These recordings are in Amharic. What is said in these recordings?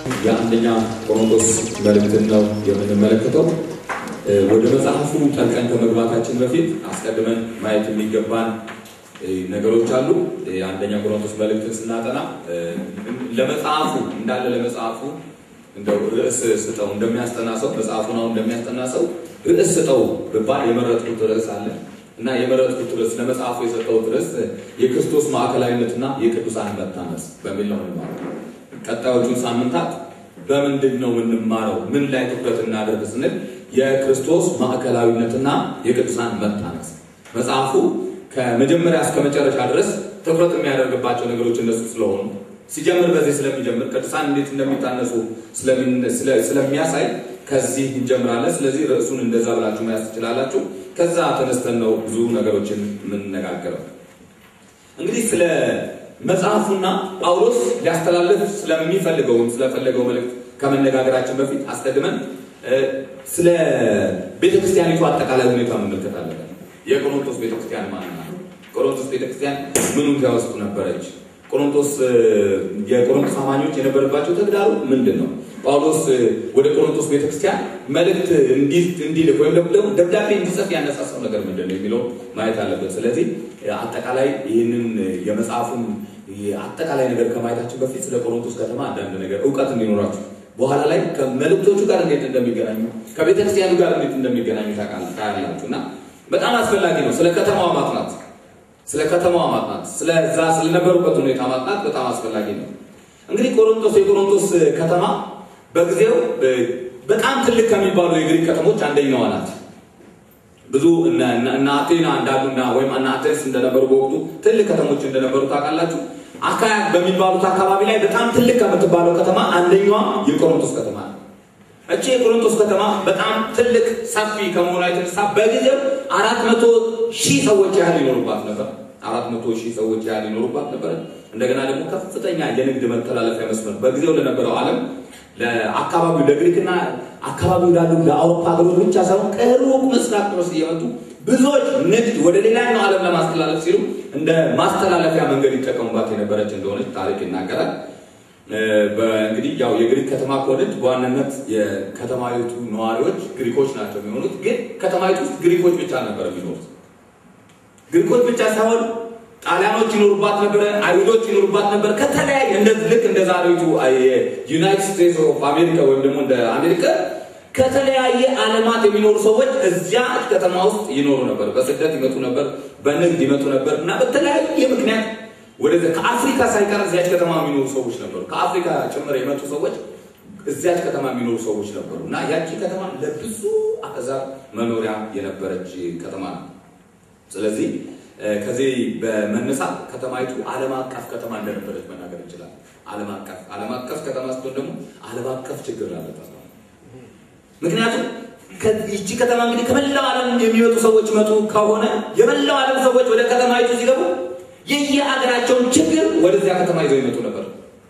የአንደኛ ቆሮንቶስ መልእክትን ነው የምንመለከተው። ወደ መጽሐፉ ጠልቀን ከመግባታችን በፊት አስቀድመን ማየት የሚገባን ነገሮች አሉ። የአንደኛ ቆሮንቶስ መልእክትን ስናጠና ለመጽሐፉ እንዳለ ለመጽሐፉ እንደው ርዕስ ስጠው እንደሚያስጠና ሰው መጽሐፉን አሁን እንደሚያስጠና ሰው ርዕስ ስጠው ብባል የመረጥኩት ርዕስ አለ እና የመረጥኩት ርዕስ ለመጽሐፉ የሰጠሁት ርዕስ የክርስቶስ ማዕከላዊነትና የቅዱሳን መታነጽ በሚል ነው የምንማረው። ቀጣዮቹን ሳምንታት በምንድን ነው የምንማረው? ምን ላይ ትኩረት እናደርግ ስንል የክርስቶስ ማዕከላዊነትና የቅዱሳን መታነጽ መጽሐፉ ከመጀመሪያ እስከ መጨረሻ ድረስ ትኩረት የሚያደርግባቸው ነገሮች እነሱ ስለሆኑ ሲጀምር በዚህ ስለሚጀምር ቅዱሳን እንዴት እንደሚታነጹ ስለሚያሳይ ከዚህ እንጀምራለን። ስለዚህ ርዕሱን እንደዛ ብላችሁ መያዝ ትችላላችሁ። ከዛ ተነስተን ነው ብዙ ነገሮችን የምንነጋገረው። እንግዲህ ስለ መጽሐፉና ጳውሎስ ሊያስተላልፍ ስለሚፈልገው ስለፈለገው መልእክት ከመነጋገራችን በፊት አስቀድመን ስለ ቤተክርስቲያኒቱ አጠቃላይ ሁኔታ መመልከት አለብን። የቆሮንቶስ ቤተክርስቲያን ማለት ነው። ቆሮንቶስ ቤተክርስቲያን ምኑን ውስጡ ነበረች? ቆሮንቶስ የቆሮንቶስ አማኞች የነበረባቸው ተግዳሩ ምንድን ነው? ጳውሎስ ወደ ቆሮንቶስ ቤተክርስቲያን መልእክት እንዲልክ ወይም ደግሞ ደብዳቤ እንዲጽፍ ያነሳሳው ነገር ምንድን ነው የሚለው ማየት አለበት። ስለዚህ አጠቃላይ ይህንን የመጽሐፉን አጠቃላይ ነገር ከማየታችን በፊት ስለ ቆሮንቶስ ከተማ አንዳንድ ነገር እውቀት እንዲኖራችሁ በኋላ ላይ ከመልእክቶቹ ጋር እንዴት እንደሚገናኙ ከቤተክርስቲያኑ ጋር እንዴት እንደሚገናኙ ታያላችሁ እና በጣም አስፈላጊ ነው ስለ ከተማዋ ማጥናት ስለ ከተማዋ ማጥናት ስለዛ ስለነበሩበት ሁኔታ ማጥናት በጣም አስፈላጊ ነው። እንግዲህ ቆሮንቶስ የቆሮንቶስ ከተማ በጊዜው በጣም ትልቅ ከሚባሉ የግሪክ ከተሞች አንደኛዋ ናት። ብዙ እነ አቴና እንዳሉና ወይም እነ አቴንስ እንደነበሩ በወቅቱ ትልቅ ከተሞች እንደነበሩ ታውቃላችሁ። አካያ በሚባሉት አካባቢ ላይ በጣም ትልቅ ከምትባለው ከተማ አንደኛዋ የቆሮንቶስ ከተማ ነው። እቺ የቆሮንቶስ ከተማ በጣም ትልቅ ሰፊ ከመሆኗ የተነሳ በጊዜው አራት መቶ ሺህ ሰዎች ያህል ይኖሩባት ነበር። አራት መቶ ሺህ ሰዎች ያህል ይኖሩባት ነበር። እንደገና ደግሞ ከፍተኛ የንግድ መተላለፊያ መስመር በጊዜው ለነበረው ዓለም ለአካባቢው ለግሪክና አካባቢው ላሉ ለአውሮፓ ሀገሮች ብቻ ሳይሆን ከሩቅ ምስራቅ ድረስ እየመጡ ብዙዎች ንግድ ወደ ሌላኛው ዓለም ለማስተላለፍ ሲሉ እንደ ማስተላለፊያ መንገድ ይጠቀሙባት የነበረች እንደሆነች ታሪክ ይናገራል። እንግዲህ ያው የግሪክ ከተማ ከሆነች በዋናነት የከተማይቱ ነዋሪዎች ግሪኮች ናቸው የሚሆኑት። ግን ከተማይቱ ውስጥ ግሪኮች ብቻ ነበር የሚኖሩት። ግሪኮች ብቻ ሳይሆን ጣሊያኖች ይኖሩባት ነበረ፣ አይሁዶች ይኖሩባት ነበር። ከተለያየ ልክ እንደ ዛሬቱ ዩናይትድ ስቴትስ ኦፍ አሜሪካ ወይም ደግሞ እንደ አሜሪካ ከተለያየ ዓለማት የሚኖሩ ሰዎች እዚያ ከተማ ውስጥ ይኖሩ ነበር። በስደት ይመጡ ነበር፣ በንግድ ይመጡ ነበር እና በተለያየ ምክንያት ወደዚያ ከአፍሪካ ሳይቀር እዚያች ከተማ የሚኖሩ ሰዎች ነበሩ። ከአፍሪካ ጭምር የመጡ ሰዎች እዚያች ከተማ የሚኖሩ ሰዎች ነበሩ እና ያቺ ከተማ ለብዙ አሕዛብ መኖሪያ የነበረች ከተማ ነው። ስለዚህ ከዚህ በመነሳት ከተማይቱ ዓለም አቀፍ ከተማ እንደነበረች መናገር እንችላለን። ዓለም አቀፍ ዓለም አቀፍ ከተማ ስትሆን ደግሞ ዓለም አቀፍ ችግር ላለበት ነው። ምክንያቱም ይቺ ከተማ እንግዲህ ከመላው ዓለም የሚመጡ ሰዎች መጡ ከሆነ የመላው ዓለም ሰዎች ወደ ከተማይቱ ሲገቡ የየአገራቸውን ችግር ወደዚያ ከተማ ይዘው ይመጡ ነበር።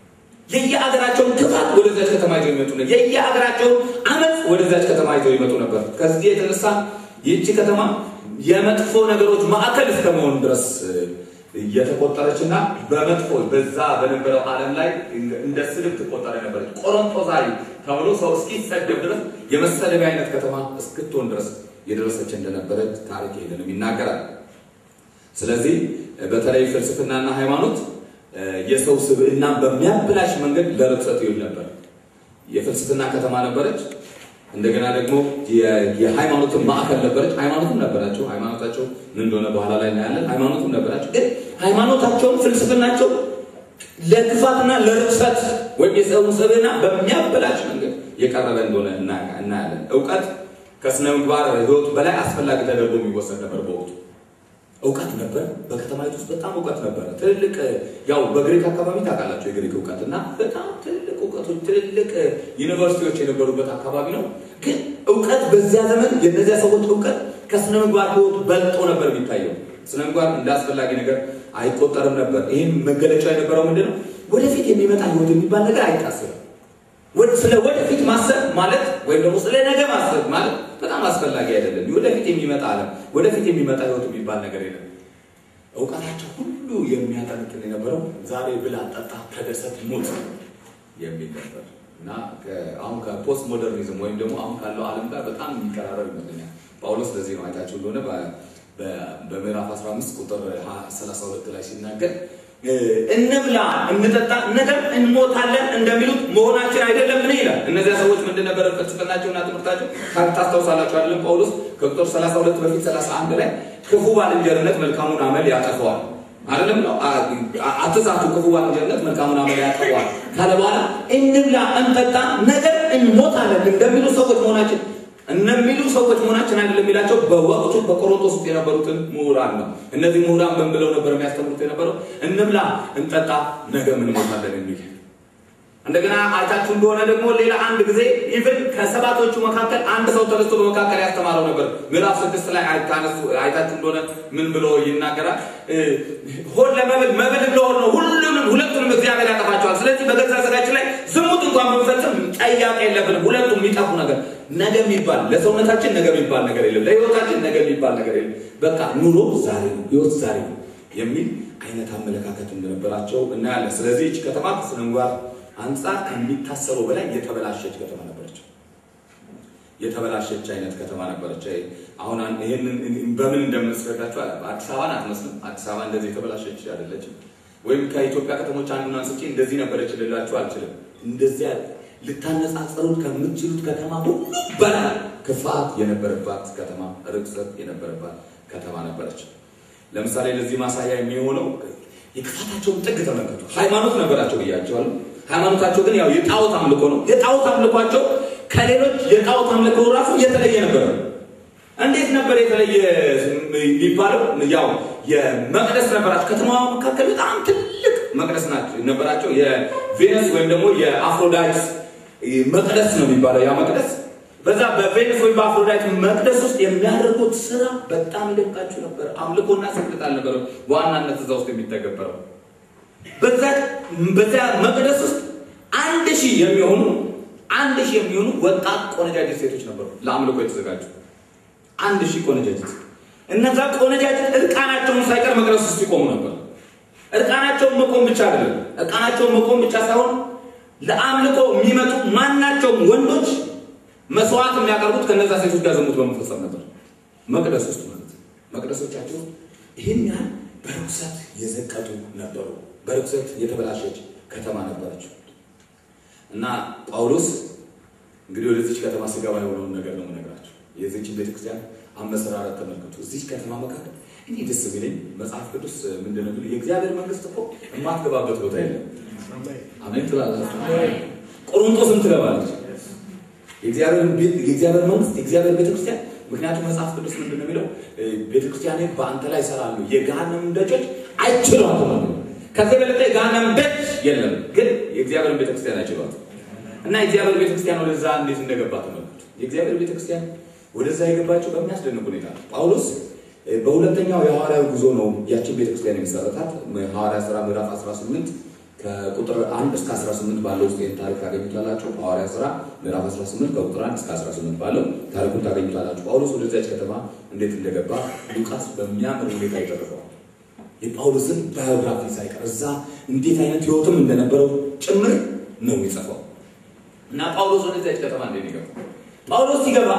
የየአገራቸውን ክፋት ወደዚያች ከተማ ይዘው ይመጡ ነበር። የየአገራቸውን አመፅ ወደዚያች ከተማ ይዘው ይመጡ ነበር። ከዚህ የተነሳ ይህቺ ከተማ የመጥፎ ነገሮች ማዕከል እስከመሆን ድረስ እየተቆጠረች እና በመጥፎ በዛ በነበረው ዓለም ላይ እንደ ስድብ ትቆጠር ነበረች። ቆሮንቶሳዊ ተብሎ ሰው እስኪሰደብ ድረስ የመሰደቢያ አይነት ከተማ እስክትሆን ድረስ የደረሰች እንደነበረች ታሪክ ይሄንንም ይናገራል። ስለዚህ በተለይ ፍልስፍናና ሃይማኖት የሰው ስብዕና በሚያበላሽ መንገድ ለርክሰት ይውል ነበር። የፍልስፍና ከተማ ነበረች። እንደገና ደግሞ የሃይማኖትን ማዕከል ነበረች። ሃይማኖትም ነበራቸው። ሃይማኖታቸው ምን እንደሆነ በኋላ ላይ እናያለን። ሃይማኖትም ነበራቸው። ግን ሃይማኖታቸውን፣ ፍልስፍናቸው ለክፋትና ለርክሰት ወይም የሰውን ስብዕና በሚያበላሽ መንገድ የቀረበ እንደሆነ እናያለን። እውቀት ከስነ ምግባር ሕይወቱ በላይ አስፈላጊ ተደርጎ የሚወሰድ ነበር በወቅቱ እውቀት ነበር። በከተማይቱ ውስጥ በጣም እውቀት ነበረ። ትልልቅ ያው በግሪክ አካባቢ ታውቃላቸው የግሪክ እውቀት እና በጣም ትልልቅ እውቀቶች ትልልቅ ዩኒቨርሲቲዎች የነበሩበት አካባቢ ነው። ግን እውቀት በዚያ ዘመን የእነዚያ ሰዎች እውቀት ከስነ ምግባር ህይወቱ በልጦ ነበር የሚታየው። ስነ ምግባር እንደ አስፈላጊ ነገር አይቆጠርም ነበር። ይህም መገለጫ የነበረው ምንድን ነው? ወደፊት የሚመጣ ህይወት የሚባል ነገር አይታሰብም። ስለ ወደፊት ማሰብ ማለት ወይም ደግሞ ስለ ነገ ማሰብ ማለት በጣም አስፈላጊ አይደለም። ወደፊት የሚመጣ ዓለም ወደፊት የሚመጣ ህይወት የሚባል ነገር የለም። እውቀታቸው ሁሉ የሚያጠነጥን የነበረው ዛሬ ብላ፣ ጠጣ፣ ተደሰት፣ ሞት የሚል ነበር። እና አሁን ከፖስት ሞደርኒዝም ወይም ደግሞ አሁን ካለው ዓለም ጋር በጣም የሚቀራረብ ይመስለኛል። ጳውሎስ ለዚህ ነው አይታችሁ እንደሆነ በምዕራፍ 15 ቁጥር 32 ላይ ሲናገር እንብላ እንጠጣ ነገር እንሞታለን እንደሚሉት መሆናችን አይደለም ምን ይላል። እነዚያ ሰዎች ምንድን ነበረ ፍልስፍናቸውና ትምህርታቸው ታስታውሳላችሁ አይደለም? ጳውሎስ ከቁጥር 32 በፊት 31 ላይ ክፉ ባልንጀርነት መልካሙን አመል ያጠፈዋል አይደለም ነው። አትዛቱ፣ ክፉ ባልንጀርነት መልካሙን አመል ያጠፈዋል ካለ በኋላ እንብላ እንጠጣ ነገር እንሞታለን እንደሚሉ ሰዎች መሆናችን እነሚሉ ሰዎች መሆናችን አይደለም የሚላቸው በወቅቱ በቆሮንቶስ ውስጥ የነበሩትን ምሁራን ነው። እነዚህ ምሁራን ምን ብለው ነበር የሚያስተምሩት የነበረው? እንብላ እንጠጣ ነገ ምን ሞታለን የሚል እንደገና አይታችሁ እንደሆነ ደግሞ ሌላ አንድ ጊዜ ኢቭን ከሰባቶቹ መካከል አንድ ሰው ተነስቶ በመካከል ያስተማረው ነበር። ምዕራፍ ስድስት ላይ አይታችሁ እንደሆነ ምን ብሎ ይናገራል? ሆድ ለመብል መብል ለሆድ ነው፣ ሁሉንም ሁለቱንም እግዚአብሔር ያጠፋቸዋል። ስለዚህ በገዛ ስጋችን ላይ ዝሙት እንኳን ብንፈጽም ጠያቄ የለብንም። ሁለቱም የሚጠፉ ነገር ነገ የሚባል ለሰውነታችን ነገ የሚባል ነገር የለም። ለህይወታችን ነገ የሚባል ነገር የለም። በቃ ኑሮ ዛሬ ነው፣ ህይወት ዛሬ ነው የሚል አይነት አመለካከት እንደነበራቸው እናያለን። ስለዚህ ይህች ከተማ ከስነ ምግባር አንጻር ከሚታሰበው በላይ የተበላሸች ከተማ ነበረች። የተበላሸች አይነት ከተማ ነበረች። አሁን ይህንን በምን እንደምንስረዳቸው አዲስ አበባን አትመስልም። አዲስ አበባ እንደዚህ የተበላሸች አይደለችም። ወይም ከኢትዮጵያ ከተሞች አንዱን አንስቼ እንደዚህ ነበረች ልላችሁ አልችልም። እንደዚያ ልታነጻጸሩት ከምትችሉት ከተማ ሁሉ በላይ ክፋት የነበረባት ከተማ፣ ርክሰት የነበረባት ከተማ ነበረች። ለምሳሌ ለዚህ ማሳያ የሚሆነው የክፋታቸውን ጥግ ተመልከቱ። ሃይማኖት ነበራቸው ብያቸዋለሁ። ሃይማኖታቸው ግን ያው የጣዖት አምልኮ ነው። የጣዖት አምልኳቸው ከሌሎች የጣዖት አምልኮ ራሱ የተለየ ነበር። እንዴት ነበር የተለየ የሚባለው? ያው የመቅደስ ነበራቸው። ከተማዋ መካከል በጣም ትልቅ መቅደስ ናቸው ነበራቸው። የቬነስ ወይም ደግሞ የአፍሮዳይት መቅደስ ነው የሚባለው ያ መቅደስ። በዛ በቬነስ ወይም በአፍሮዳይት መቅደስ ውስጥ የሚያደርጉት ስራ በጣም ይደንቃችሁ ነበር። አምልኮና ስግደት አልነበረም በዋናነት እዛ ውስጥ የሚተገበረው በዛ መቅደስ ውስጥ አንድ ሺህ የሚሆኑ አንድ ሺህ የሚሆኑ ወጣት ቆነጃጅት ሴቶች ነበሩ ለአምልኮ የተዘጋጁ አንድ ሺህ ቆነጃጅት። እነዛ ቆነጃጅት እርቃናቸውን ሳይቀር መቅደስ ውስጥ ይቆሙ ነበር። እርቃናቸውን መቆም ብቻ አይደለም፣ እርቃናቸውን መቆም ብቻ ሳይሆን ለአምልኮ የሚመጡ ማናቸውም ወንዶች መስዋዕት የሚያቀርቡት ከነዛ ሴቶች ጋር ዝሙት በመፈጸም ነበር። መቅደስ ውስጥ ማለት መቅደሶቻቸው ይህን ያህል በርኩሰት የዘቀጡ ነበሩ። በርኩሰት የተበላሸች ከተማ ነበረች እና ጳውሎስ እንግዲህ ወደዚች ከተማ ስገባ የሆነውን ነገር ነው የምነግራቸው። የዚችን ቤተክርስቲያን አመሰራረት ተመልከቱ። እዚች ከተማ መካከል እኔ ደስ የሚለኝ መጽሐፍ ቅዱስ ምንድን ነው የእግዚአብሔር መንግስት እኮ የማትገባበት ቦታ የለም። አሜን ትላላችሁ። ቆሮንቶስም ትገባለች። የእግዚአብሔር መንግስት የእግዚአብሔር ቤተክርስቲያን ምክንያቱም መጽሐፍ ቅዱስ ምንድን ነው የሚለው ቤተክርስቲያኔ በአንተ ላይ ይሰራሉ፣ የገሃነም ደጆች አይችሏትም። ከዚህ የበለጠ የገሃነም ደጅ የለም፣ ግን የእግዚአብሔርን ቤተክርስቲያን አይችሏትም። እና የእግዚአብሔር ቤተክርስቲያን ወደዛ እንዴት እንደገባ ተመልከቱ። የእግዚአብሔር ቤተክርስቲያን ወደዛ የገባቸው በሚያስደንቅ ሁኔታ ነው። ጳውሎስ በሁለተኛው የሐዋርያዊ ጉዞ ነው ያችን ቤተክርስቲያን የሚሰረታት። ሐዋርያ ሥራ ምዕራፍ 18 ከቁጥር 1 እስከ 18 ባለው ውስጥ ይህን ታሪክ ታገኙታላችሁ። ሐዋርያ ሥራ ምዕራፍ 18 ከቁጥር 1 እስከ 18 ባለው ታሪኩን ታገኙታላችሁ። ጳውሎስ ወደዚያች ከተማ እንዴት እንደገባ ሉቃስ በሚያምር ሁኔታ ይጠርፈዋል። የጳውሎስን ባዮግራፊ ሳይቀር እዛ እንዴት አይነት ህይወትም እንደነበረው ጭምር ነው የሚጽፈው። እና ጳውሎስ ወደዚያች ከተማ እንዴት ይገባ? ጳውሎስ ሲገባ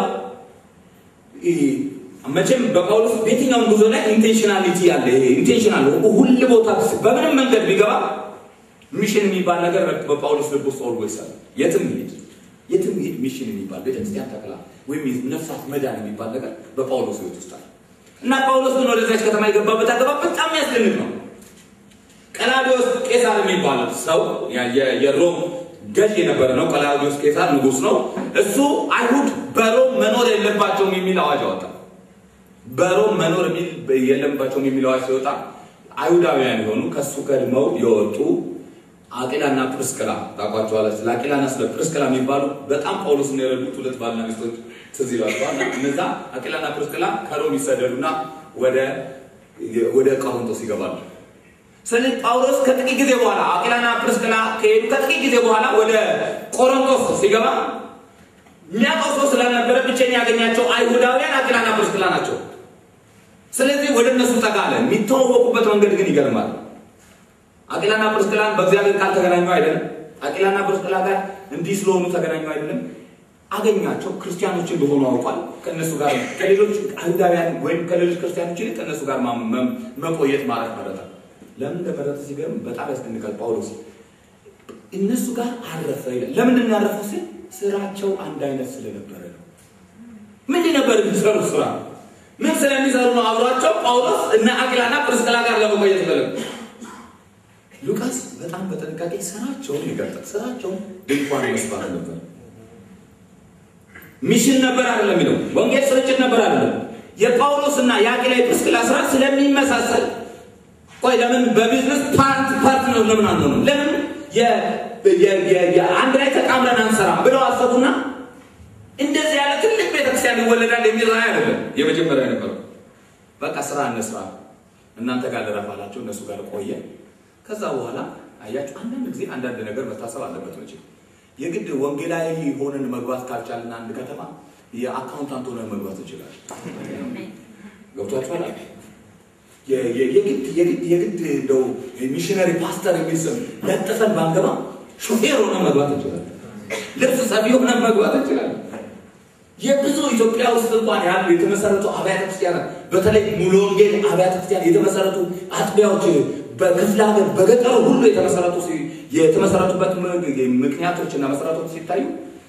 መቼም በጳውሎስ በየትኛውም ጉዞ ላይ ኢንቴንሽናሊቲ አለ። ኢንቴንሽናል ሁል ቦታ በምንም መንገድ ቢገባ ሚሽን የሚባል ነገር በጳውሎስ ልብ ውስጥ ኦልዌይስ አለ። የትም ይሄድ የትም ይሄድ ሚሽን የሚባል ቤተክርስቲያን ተክላ ወይም ነፍሳት መዳን የሚባል ነገር በጳውሎስ ህይወት ውስጥ አለ እና ጳውሎስ ግን ወደዚያች ከተማ የገባበት አገባ በጣም ያስደንቅ ነው። ቀላዲዮስ ቄሳር የሚባል ሰው የሮም ገዥ የነበረ ነው። ቀላዲዮስ ቄሳር ንጉስ ነው። እሱ አይሁድ በሮም መኖር የለባቸውም የሚል አዋጅ አወጣ። በሮም መኖር የለባቸውም የሚል አዋጅ ሲወጣ አይሁዳውያን የሆኑ ከሱ ቀድመው የወጡ አቂላና ፕርስቅላ ታውቋቸዋለች። ለአቂላና ስለ ፕርስቅላ የሚባሉ በጣም ጳውሎስን የረዱት ሁለት ባልና ሚስቶች ትዝ ይሏቸዋል። እነዛ አቂላና ፕርስቅላ ከሮም ይሰደዱና ወደ ወደ ቆሮንቶስ ይገባሉ። ስለዚህ ጳውሎስ ከጥቂት ጊዜ በኋላ አቂላና ፕርስቅላ ከሄዱ ከጥቂት ጊዜ በኋላ ወደ ቆሮንቶስ ሲገባ የሚያውቀው ሰው ስላልነበረ ብቸኛ ያገኛቸው አይሁዳውያን አቂላና ፕርስቅላ ናቸው። ስለዚህ ወደ እነሱ ጠጋ አለ። የሚተዋወቁበት መንገድ ግን ይገርማል። አቂላና ፕርስቅላን በእግዚአብሔር ቃል ተገናኙ አይደለም። አቂላና ጵርስቅላ ጋር እንዲህ ስለሆኑ ተገናኙ አይደለም። አገኛቸው ክርስቲያኖች እንደሆኑ አውቋል። ከእነሱ ጋር ከሌሎች አይሁዳውያን ወይም ከሌሎች ክርስቲያኖች ይልቅ ከእነሱ ጋር መቆየት ማለት መረጠ። ለምን እንደመረጠ ሲገርም በጣም ያስደንቃል። ጳውሎስ እነሱ ጋር አረፈ ይላል። ለምንድን ነው ያረፈው ሲል ስራቸው አንድ አይነት ስለነበረ ነው። ምንድን ነበር የሚሰሩ ስራ? ምን ስለሚሰሩ ነው አብሯቸው ጳውሎስ እና አቂላና ጵርስቅላ ጋር ለመቆየት ፈለጉ? ሉቃስ በጣም በጥንቃቄ ስራቸውን ይገልጣል። ስራቸውን ድንኳን መስፋት ነበር። ሚሽን ነበር አይደለም የሚለው ወንጌል ስርጭት ነበር አይደለም። የጳውሎስ እና የአቂላ የጵርስቅላ ስራ ስለሚመሳሰል ቆይ ለምን በቢዝነስ ፓርት ፓርትነር ለምን አንሆንም? ለምን አንድ ላይ ተቃምረን አንሰራም ብለው አሰቡና እንደዚህ ያለ ትልቅ ቤተክርስቲያን ይወለዳል የሚል ራዕይ አይደለም የመጀመሪያ ነበረው። በቃ ስራ እንስራ፣ እናንተ ጋር ልረፍ አላቸው። እነሱ ጋር ቆየ። ከዛ በኋላ አያችሁ፣ አንዳንድ ጊዜ አንዳንድ ነገር መታሰብ አለበት መቼ የግድ ወንጌላዊ ሆነን መግባት ካልቻልን አንድ ከተማ የአካውንታንት ሆነን መግባት እንችላለን። ገብቷችኋል? የግድ የግድ የግድ እንደው ሚሽነሪ ፓስተር የሚል ስም ለጥፈን ባንገባ ሾፌር ሆነን መግባት እንችላለን። ልብስ ሰፊ ሆነን መግባት እንችላለን። የብዙ ኢትዮጵያ ውስጥ እንኳን ያሉ የተመሰረቱ አብያተ ክርስቲያናት በተለይ ሙሉ ወንጌል አብያተ ክርስቲያን የተመሰረቱ አጥቢያዎች በክፍለ ሀገር በገጠሩ ሁሉ የተመሰረቱ የተመሰረቱበት ምክንያቶች እና መሰረቶች ሲታዩ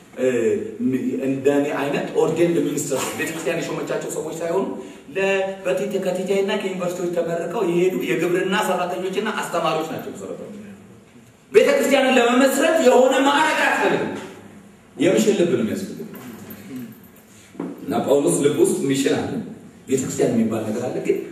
እንደኔ አይነት ኦርዴንድ ሚኒስትር ቤተክርስቲያን የሾመቻቸው ሰዎች ሳይሆኑ በቲት ከቲቻይና ከዩኒቨርሲቲዎች ተመርቀው የሄዱ የግብርና ሰራተኞችና አስተማሪዎች ናቸው መሰረቶች። ቤተክርስቲያንን ለመመስረት የሆነ ማዕረግ አያስፈልግም። የሚሽን ልብ ነው የሚያስፈልግ እና ጳውሎስ ልብ ውስጥ ሚሽን አለ። ቤተክርስቲያን የሚባል ነገር አለ ግን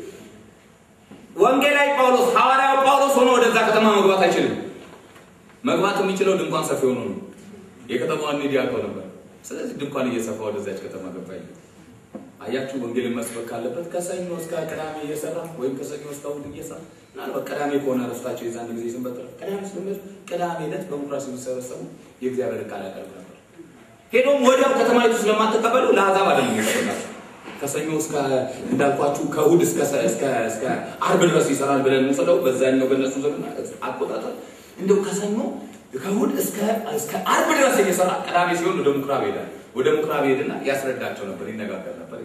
ወንጌላዊ ጳውሎስ ሐዋርያው ጳውሎስ ሆኖ ወደዛ ከተማ መግባት አይችልም። መግባት የሚችለው ድንኳን ሰፊ ሆኖ ነው። የከተማዋን ኒድ ያውቀው ነበር። ስለዚህ ድንኳን እየሰፋ ወደዛች ከተማ ገባ። አያችሁ፣ ወንጌልን መስበክ ካለበት ከሰኞ እስከ ቅዳሜ እየሰራ ወይም ከሰኞ እስከ እሑድ እየሰራ ምናልባት ቅዳሜ ከሆነ ረፍታቸው የዛን ጊዜ ስንበጥረ ቅዳሜ ስለሚመጡ ቅዳሜ ዕለት በምኩራብ ሲሰበሰቡ የእግዚአብሔር ቃል ያቀርብ ነበር። ሄዶም ወዲያው ከተማይቱ ስለማትቀበሉ ለአሕዛብ አይደለም የሚሰበካቸው ከሰኞ እስከ እንዳልኳችሁ ከእሑድ እስከ እስከ እስከ ዓርብ ድረስ ይሰራል ብለን እንውሰደው። በዛኛው በእነሱ ዘመን አቆጣጠር እንደው ከሰኞ ከእሑድ እስከ እስከ ዓርብ ድረስ እየሰራ ቅዳሜ ሲሆን ወደ ምኩራብ ይሄዳል። ወደ ምኩራብ ይሄድና ያስረዳቸው ነበር፣ ይነጋገር ነበር።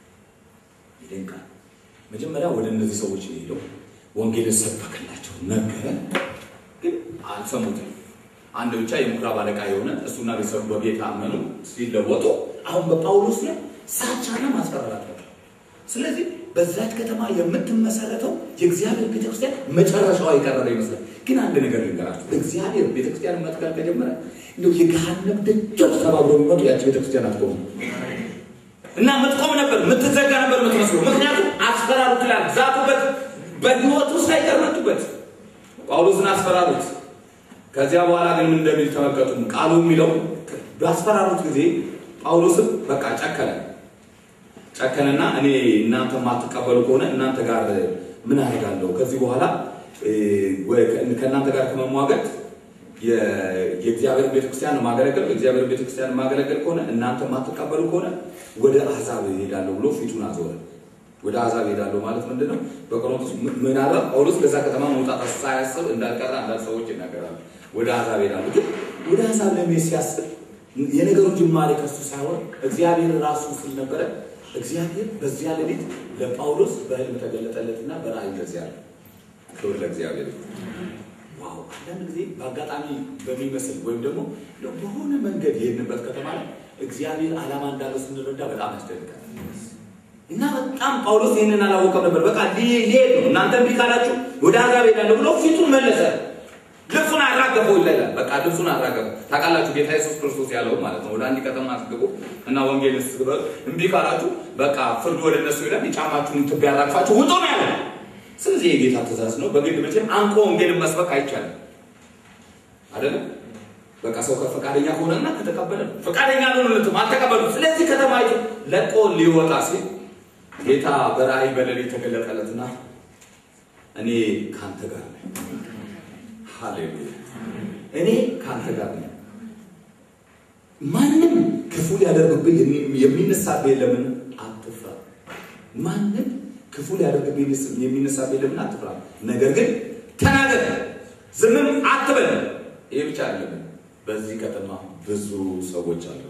ይደንቃል። መጀመሪያ ወደ እነዚህ ሰዎች ሄደው ወንጌልን ሰበክላቸው ነገረ፣ ግን አልሰሙትም። አንድ ብቻ የምኩራብ አለቃ የሆነ እሱና ቤተሰቡ በጌታ አመኑ። ሲለወጡ አሁን በጳውሎስ ላይ ሳቻና ማስፈራራት ነበር። ስለዚህ በዛች ከተማ የምትመሰረተው የእግዚአብሔር ቤተክርስቲያን መጨረሻዋ የቀረበ ይመስላል። ግን አንድ ነገር ልንገራችሁ፣ እግዚአብሔር ቤተክርስቲያን መትከል ከጀመረ እንደው የገሃነም ደጆች ተባብሮ የሚመጡ ያቺ ቤተክርስቲያን አትቆሙ እና ምትቆም ነበር፣ ምትዘጋ ነበር የምትመስለው። ምክንያቱም አስፈራሩት ይላል፣ ዛቱበት፣ በህይወቱ ሳይቀር መጡበት። ጳውሎስን አስፈራሩት። ከዚያ በኋላ ግን ምን እንደሚል ተመልከቱ። ቃሉ የሚለው ባስፈራሩት ጊዜ ጳውሎስም በቃ ጨከነ ጨከነና እኔ እናንተ ማትቀበሉ ከሆነ እናንተ ጋር ምን አደርጋለሁ? ከዚህ በኋላ ከእናንተ ጋር ከመሟገት የእግዚአብሔር ቤተክርስቲያን ማገለገል የእግዚአብሔር ቤተክርስቲያን ማገለገል ከሆነ እናንተ ማትቀበሉ ከሆነ ወደ አሕዛብ እሄዳለሁ ብሎ ፊቱን አዞረ። ወደ አሕዛብ እሄዳለሁ ማለት ምንድን ነው? በቆሮንቶስ ምናልባት ጳውሎስ ከዛ ከተማ መውጣት ሳያስብ እንዳልቀረ አንዳንድ ሰዎች ይናገራሉ። ወደ አሕዛብ እሄዳለሁ ግን ወደ አሕዛብ ለመሄድ ሲያስብ የነገሩ ጅማሬ ከሱ ሳይሆን እግዚአብሔር ራሱ ስል ነበረ። እግዚአብሔር በዚያ ሌሊት ለጳውሎስ በህልም ተገለጠለትና በራእይ እንደዚያ አለ። ክብር ለእግዚአብሔር። ዋው! አንዳንድ ጊዜ በአጋጣሚ በሚመስል ወይም ደግሞ በሆነ መንገድ የሄድንበት ከተማ ላይ እግዚአብሔር ዓላማ እንዳለው ስንረዳ በጣም ያስደንቃል። እና በጣም ጳውሎስ ይህንን አላወቀም ነበር። በቃ ሊሄድ ነው፣ እናንተ እምቢ ካላችሁ ወደ አሕዛብ ሄዳለሁ ብሎ ፊቱን መለሰ። ልብሱን አራገፈው ይላል። በቃ ልብሱን አራገፈው። ታውቃላችሁ ጌታ ኢየሱስ ክርስቶስ ያለው ማለት ነው። ወደ አንድ ከተማ አስገቡ እና ወንጌል ስበክ እምቢ ካላችሁ በቃ ፍርድ ወደ እነሱ ይላል። የጫማችሁን ትቢያ ያራግፋችሁ ውጡ ነው ያለው። ስለዚህ የጌታ ትእዛዝ ነው። በግድ መቼም አንቆ ወንጌልን መስበክ አይቻልም አይደለም። በቃ ሰው ከፈቃደኛ ከሆነና ከተቀበለ ፈቃደኛ ልሆንለትም አልተቀበሉ። ስለዚህ ከተማይቱ ለቆ ሊወጣ ሲል ጌታ በራእይ በሌሊት ተገለጠለትና እኔ ከአንተ ጋር ነኝ ሃሌሉያ እኔ ከአንተ ጋር ነኝ። ማንም ክፉ ሊያደርግብህ የሚነሳብህ የለምን? አትፍራ። ማንም ክፉ ሊያደርግብህ የሚነሳብህ የለምን? አትፍራ። ነገር ግን ተናገር፣ ዝምም አትበል። ይሄ ብቻ አይደለም። በዚህ ከተማ ብዙ ሰዎች አሉ።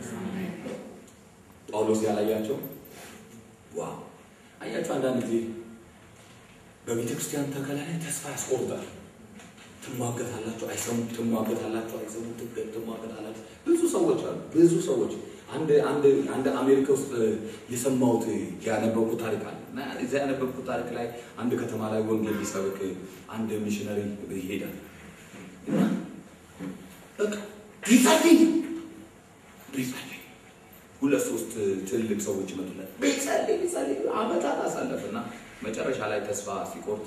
ጳውሎስ ያላያቸው ዋው! አያቸው። አንዳንድ ጊዜ በቤተ ክርስቲያን ተከላ ላይ ተስፋ ያስቆርጣል። ትሟገታላችሁ፣ አይሰሙም። ትሟገታላችሁ፣ አይሰሙም። ትሟገታላችሁ። ብዙ ሰዎች አሉ። ብዙ ሰዎች አንድ አንድ አንድ አሜሪካ ውስጥ የሰማሁት ያነበብኩት ታሪክ አለ እና እዚያ ያነበብኩት ታሪክ ላይ አንድ ከተማ ላይ ወንጌል ሊሰብክ አንድ ሚሽነሪ ይሄዳል እና በቃ ቢጸልይ ቢጸልይ ሁለት ሶስት ትልቅ ሰዎች ይመጡለት ቢጸልይ ቢጸልይ አመታት አሳለፍ እና መጨረሻ ላይ ተስፋ ሲቆርጥ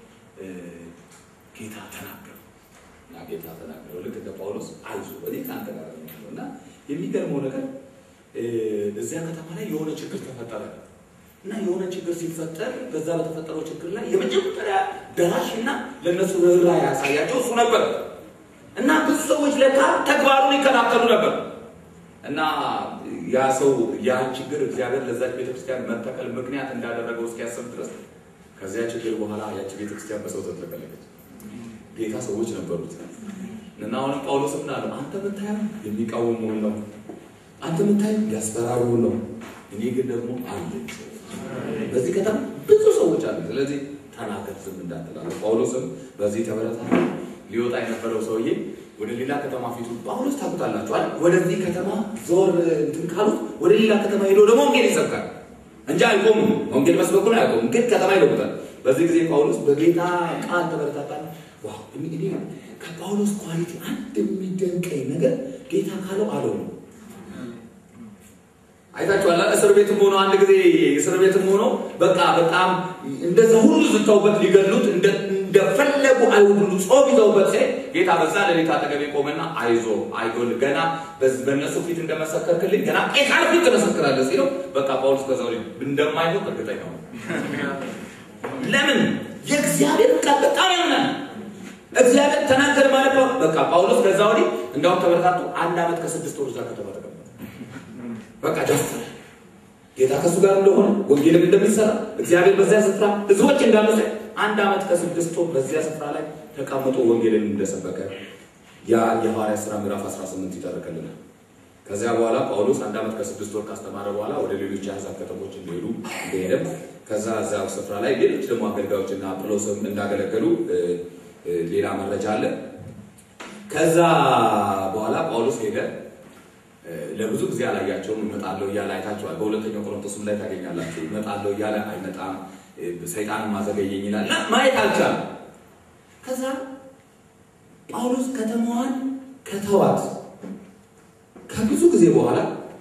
ጌታ ተናገረው እና ጌታ ተናገረው ልክ እንደ ጳውሎስ አይዞህ እኔ ከአንተ ጋር ነው እና የሚገርመው ነገር እዚያ ከተማ ላይ የሆነ ችግር ተፈጠረ እና የሆነ ችግር ሲፈጠር በዛ በተፈጠረው ችግር ላይ የመጀመሪያ ደራሽ እና ለእነሱ ርኅራኄ ያሳያቸው እሱ ነበር እና ብዙ ሰዎች ለካ ተግባሩን ይከታተሉ ነበር እና ያ ሰው ያ ችግር እግዚአብሔር ለዛች ቤተክርስቲያን መተከል ምክንያት እንዳደረገው እስኪያስብ ድረስ ከዚያ ችግር በኋላ ያቺ ቤተክርስቲያን በሰው ተጥለቀለቀች። ጌታ ሰዎች ነበሩት እና አሁንም ጳውሎስ ምን አለው? አንተ የምታየው የሚቃወሙን ነው፣ አንተ የምታየው ያስፈራሩን ነው። እኔ ግን ደግሞ አለኝ። በዚህ ከተማ ብዙ ሰዎች አሉ። ስለዚህ ተናገር፣ ዝም እንዳትላለህ። ጳውሎስም በዚህ ተበረታ። ሊወጣ የነበረው ሰውዬ ወደ ሌላ ከተማ ፊቱ ጳውሎስ ታውቁታላችኋል። ወደዚህ ከተማ ዞር እንትን ካሉት ወደ ሌላ ከተማ ሄዶ ደግሞ ወንጌል ይሰብካል እንጂ አይቆሙም። ወንጌል መስበኩን አያቆሙም፣ ግን ከተማ ይለውጣል። በዚህ ጊዜ ጳውሎስ በጌታ ቃል ተበረታታል። ዋው! እኔ ከጳውሎስ ኳሊቲ አንድ የሚደንቀኝ ነገር ጌታ ካለው አለው ነው። አይታችኋል። እስር ቤትም ሆኖ አንድ ጊዜ እስር ቤትም ሆኖ በቃ በጣም እንደዛ ሁሉ ዝተውበት ሊገሉት እንደፈለጉ አይሁድ ሁሉ ጾም ይዘውበት ሲሄድ ጌታ በዛ ሌሊት አጠገቤ ቆመና አይዞ አይጎል ገና በእነሱ ፊት እንደመሰከርክልኝ ገና ቄሳር ፊት ትመሰክራለህ ሲለው በቃ ጳውሎስ ከዛ ወዲህ እንደማይሞት እርግጠኛ ነው። ለምን የእግዚአብሔር ቃል በጣም ያምናል። እግዚአብሔር ተናገር ማለት ነው። በቃ ጳውሎስ ከዛ ወዲህ እንዳውም ተበረታቱ አንድ ዓመት ከስድስት ወር እዛ ከተማ ተቀመጠ። በቃ ደፈረ። ጌታ ከእሱ ጋር እንደሆነ ወንጌልም እንደሚሰራ እግዚአብሔር በዚያ ስፍራ ህዝቦች እንዳመሰ አንድ ዓመት ከስድስት ወር በዚያ ስፍራ ላይ ተቀምጦ ወንጌልን እንደሰበከ ያ የሐዋርያ ሥራ ምዕራፍ 18 ይተርክልናል። ከዚያ በኋላ ጳውሎስ አንድ ዓመት ከስድስት ወር ካስተማረ በኋላ ወደ ሌሎች የአሕዛብ ከተሞች እንደሄዱ እንደሄደም ከዛ እዛ ስፍራ ላይ ሌሎች ደግሞ አገልጋዮችና አጵሎስም እንዳገለገሉ ሌላ መረጃ አለ። ከዛ በኋላ ጳውሎስ ሄደ። ለብዙ ጊዜ አላያቸውም። እመጣለሁ እያለ አይታቸዋል። በሁለተኛው ቆሮንቶስም ላይ ታገኛላችሁ። እመጣለሁ እያለ አይመጣም፣ ሰይጣን ማዘገየኝ ይላል እና ማየት አልቻለም። ከዛ ጳውሎስ ከተማዋን ከተዋት ከብዙ ጊዜ በኋላ